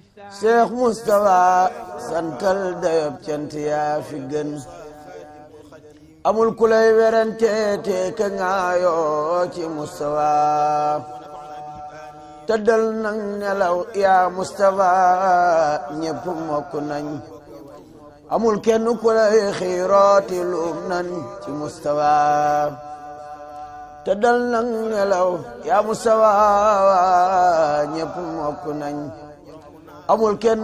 Cheikh Moustapha santal dayob cant yaa fi gën amul ku lay werante te ka ngaayoo ci Moustapha tëddal nang nelaw yaa Moustapha ñépp mokk nañ amul kenn ku lay xiirooti luum nan ci Moustapha tëddal nang nelaw yaa Moustapha ñépp mokk nañ amul kenn